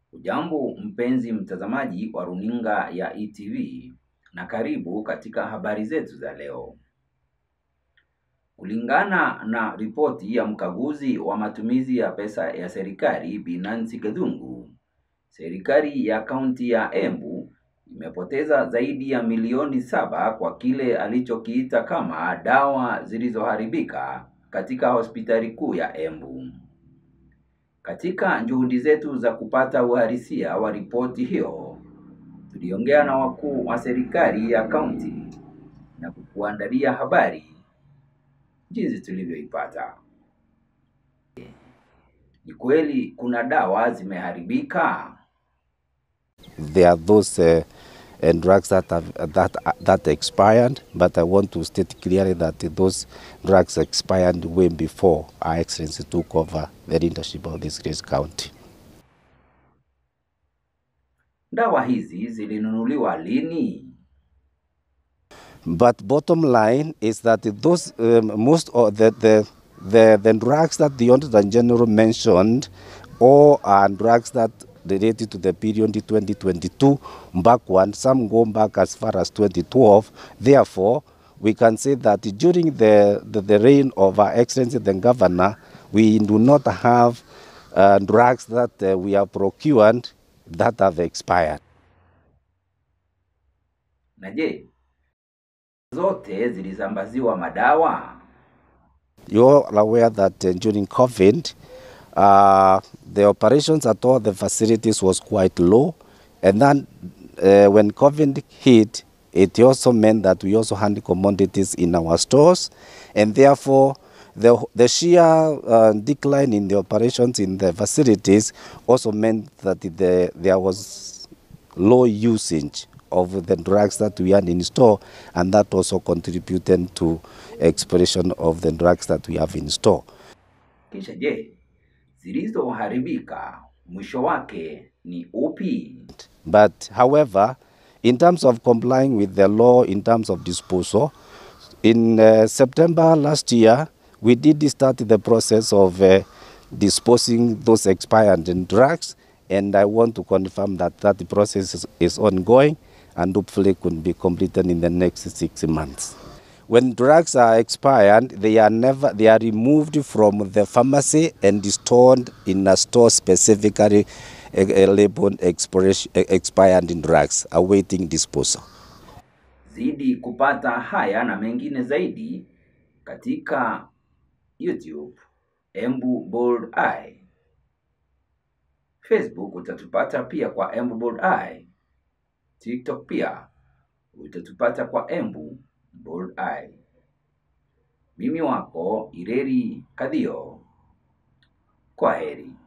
Ujambo mpenzi mtazamaji wa runinga ya ETV na karibu katika habari zetu za leo. Kulingana na ripoti ya mkaguzi wa matumizi ya pesa ya serikali Binansi Githungu, serikali ya kaunti ya Embu imepoteza zaidi ya milioni saba kwa kile alichokiita kama dawa zilizoharibika katika hospitali kuu ya Embu. Katika juhudi zetu za kupata uhalisia wa ripoti hiyo, tuliongea na wakuu wa serikali ya kaunti na kukuandalia habari jinsi tulivyoipata. Ni kweli kuna dawa zimeharibika? There are those uh, uh, drugs that have that that expired, but I want to state clearly that those drugs expired way before Our Excellency took over the leadership of this great county. Dawa hizi zilinunuliwa lini? But bottom line is that those um, most of the, the the the drugs that the Auditor General mentioned, all are drugs that related to the period 2022 backward. Some go back as far as 2012. Therefore, we can say that during the, the, the reign of Our Excellency the Governor, we do not have uh, drugs that uh, we have procured that have expired. Na je, zote zilisambaziwa madawa? You're aware that uh, during COVID, uh, the operations at all the facilities was quite low. And then uh, when COVID hit, it also meant that we also had commodities in our stores. And therefore, the, the sheer uh, decline in the operations in the facilities also meant that the, there was low usage of the drugs that we had in store, and that also contributed to expiration of the drugs that we have in store. Kisha je, zilizoharibika mwisho wake ni upi? But however, in terms of complying with the law in terms of disposal, in uh, September last year, we did start the process of uh, disposing those expired drugs, and I want to confirm that that process is, is ongoing and hopefully could be completed in the next six months. When drugs are expired, they are never they are removed from the pharmacy and stored in a store specifically uh, uh, labeled expiration, uh, expired drugs awaiting disposal. Zidi kupata haya na mengine zaidi katika YouTube Embu Bold Eye. Facebook utatupata pia kwa Embu Bold Eye. TikTok pia utatupata kwa Embu Bold Eye. Mimi wako Ireri Kadhio. Kwa heri.